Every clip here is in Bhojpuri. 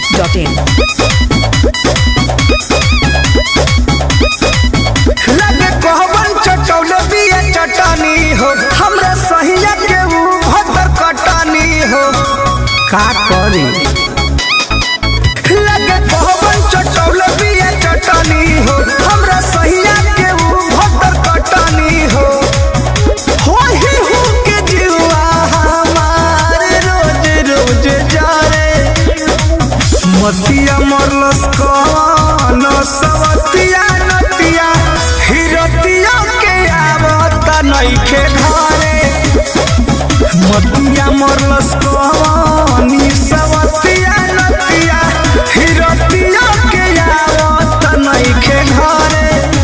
masti.in. लगे कहबन चटौले बिया चटानी हो हमरा सहिया के ऊ भतर कटानी हो का करी लगे कहबन चटौले बिया चटानी हो हमरा सहिया के ऊ भतर कटानी हो होही हूँ के जीवा हमार रोज रोज जा रे मतिया मरलस कौन सवतिया नतिया हिरतिया के आवत नइखे घरे मतिया मरलस कौन सवतिया नतिया हिरतिया के आवत नइखे घरे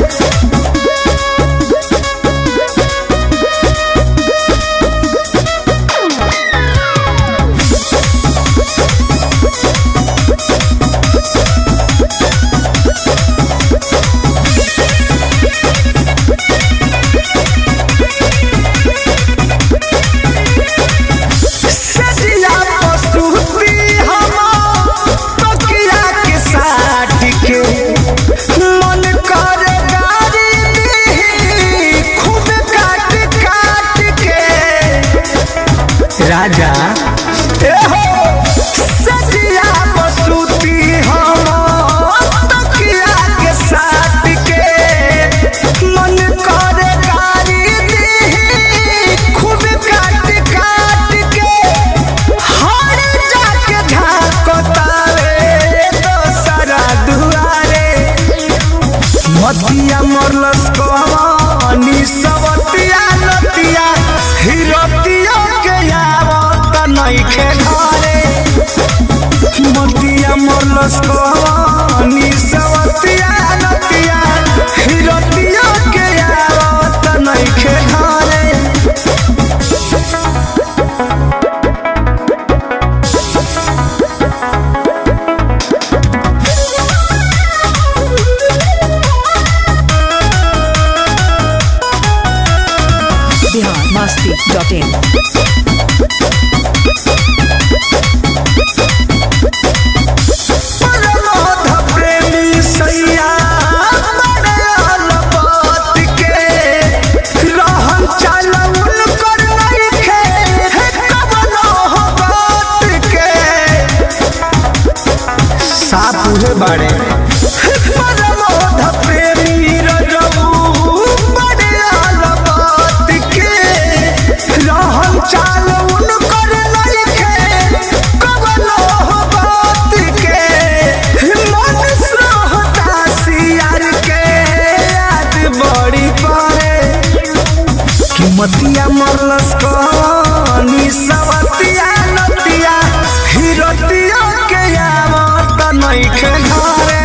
सजिया पसुती हम तकिया के साथ के मन कर गारी दी खूब काट काट के राजा ए हो सजिया पसुती हम तकिया के साथ के मन कर गारी दी खूब काट काट के हर जाके झाकोतावे दोसरा दुआरे मतिया मरलस कहानी सवतिया नतिया हिरतिया के आवत नइखे घरे मतिया मरलस कहानी सवतिया नतिया हिरतिया के आवत नइखे घरे Bihar masti.in. परमोध प्रेमी सैया बड़े अलपत के रहन चालउल कर नइखे हे कवनो हो बात के साफ उहे बाड़े परमोध प्रेमी रजऊ बड़े अलपत के रहन चालउल कर नइखे कवनो हो बात के मन श्रोता सियार के याद बड़ी पड़े कीमतिया मरलस कहानी सवतिया नतिया हिरतिया के आवत नइखे घरे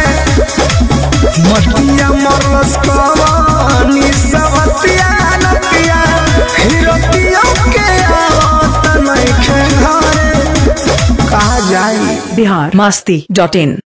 मतिया मरलस कहानी सवतिया नतिया हिरतिया के आवत नइखे घरे कहा जाई Bihar masti.in.